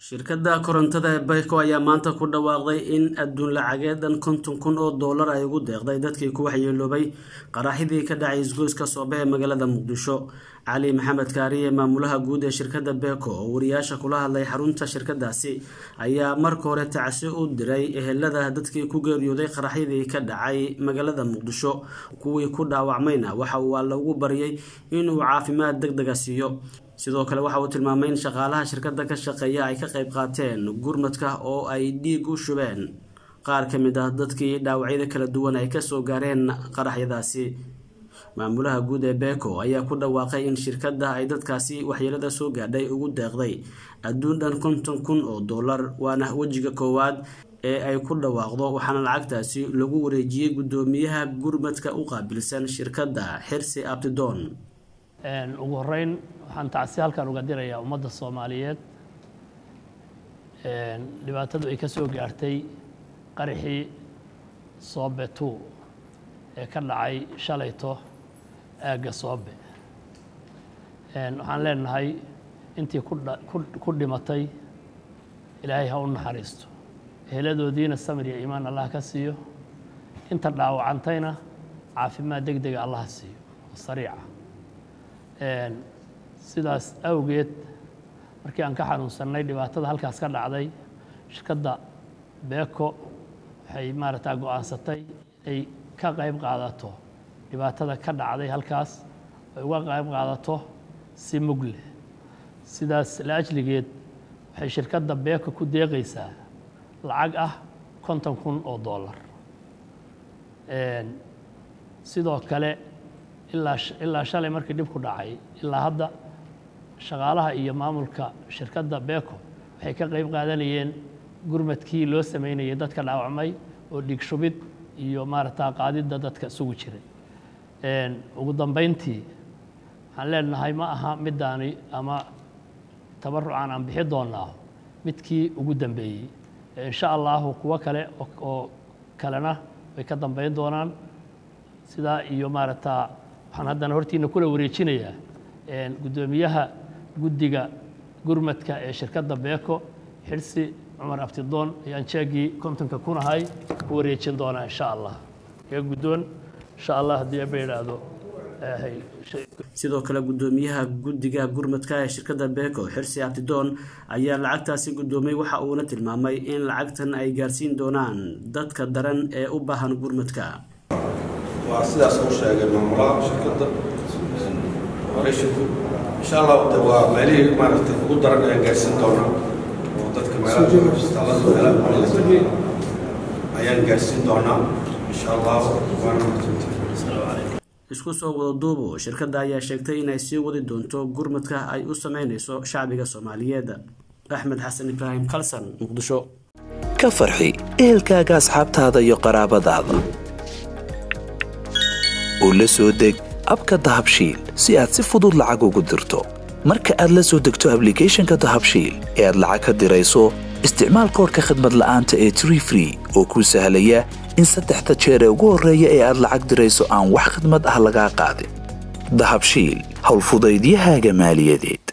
shirkadda korontada ee bayko ayaa maanta ku dhawaaqday in adduun lacageedan konton kun oo doolar ay ugu deeqday dadkii ku waxyeeloobay qaraxidii ka dhacay isgoyska soobe ee magaalada muqdisho cali maxamed kaariye maamulaha guud ee shirkadda beko oo wariyaasha kula hadlay xarunta shirkadaasi ayaa marka hore tacsi u diray ehelada dadkii ku geeriyooday qaraxyadii ka dhacay magaalada muqdisho kuwii ku dhaawacmayna waxa uu alla ugu baryay inuu caafimaad deg dega siiyo sidoo kale waxa uu tilmaamay in shaqaalaha shirkadda ka shaqeeya ay ka qayb qaateen gurmadka oo ay dhiig u shubeen qaar ka mid ah dadkii dhaawacyada kala duwan ay kasoo gaareen qaraxyadaasi maamulaha guud ee beko ayaa ku dhawaaqay in shirkadda ay dadkaasi waxyeelada soo gaadhay ugu deeqday adduun dhan konton kun oo dollar waana wejiga koowaad ee ay ku dhawaaqdo waxaana lacagtaasi lagu wareejiyey guddoomiyaha gurmadka u qaabilsan shirkadda xirsi abtidoon ugu horeyn waxaan tacsi halkan uga dirayaa ummadda soomaaliyeed dhibaatadu ay ka soo gaartay qaraxii soobe two ee ka dhacay shalayto aagga soobe waxaan leenahay intii ku dhimatay ilaahay ha u naxariisto eheladoodiina samir iyo iimaan allah ka siiyo inta dhaawacantayna caafimaad deg dega allah siiyo oo sariica sidaas awgeed markii aan ka xanuunsannay dhibaatada halkaas ka dhacday shirkadda beko waxay maaragtaa go-aansatay inay ka qayb qaadato dhibaatada ka dhacday halkaas ay uga qayb qaadato si mug leh sidaas la ajligeed waxay shirkadda beko ku deeqaysaa lacag ah konton kun oo dollar sidoo kale ilaa ilaa shalay markii dhibku dhacay ilaa hadda shaqaalaha iyo maamulka shirkadda beko waxay ka qayb qaadanayeen gurmadkii loo sameynayay dadka dhaawacmay oo dhiig shubid iyo maaragtaa qaadidda dadka isugu jiray ugu dambeyntii waxaan leenahay ma aha middaani ama tabarucan aan bixi doonaa midkii ugu dambeeyey insha allahu kuwo kale oo kalena way ka dambeyn doonaan sidaa iyo maaragtaa waxaan haddana hortiina kula wareejinayaa guddoomiyaha guddiga gurmadka ee shirkadda beko xirsi cumar abtidoon ayaan jeegii kontonka kunahay ku wareejin doonaa insha allah iga guddoon insha allah haddii aba idhaahdo sidoo kale guddoomiyaha guddiga gurmadka ee shirkadda beko xirsi abtidoon ayaa lacagtaasi guddoomay waxa uuna tilmaamay in lacagtan ay gaarsiin doonaan dadka daran ee u baahan gurmadka waa sidaas uu sheegay maamulaha shirkadda operatiinku insha allah de waa meelihii maaragtay ugu daran ayaan gaarsiin doonaa oo dadka meelaha isbitaalada meelaha ayaan gaarsiin doonaa insha allah waana isku soo wada duubo shirkadda ayaa sheegtay inay sii wadi doonto gurmadka ay u sameynayso shacbiga soomaaliyeed axmed xasan ibraahim kalsan muqdisho ka farxi ehelkaaga asxaabtaada iyo qaraabadaada oo la soo deg abka dahabshiil si aad si fudud lacag ugu dirto marka aad la soo degto ablicathonka dahabshiil ee aad lacag ka dirayso isticmaal koorka khadmad la'aanta ee tree free oo kuu sahlaya in saddexda jeer ee ugu horreeya ee aad lacag dirayso aan wax khidmad ah lagaa qaadin dahabshiil howlfudaydiyahaaga maaliyadeed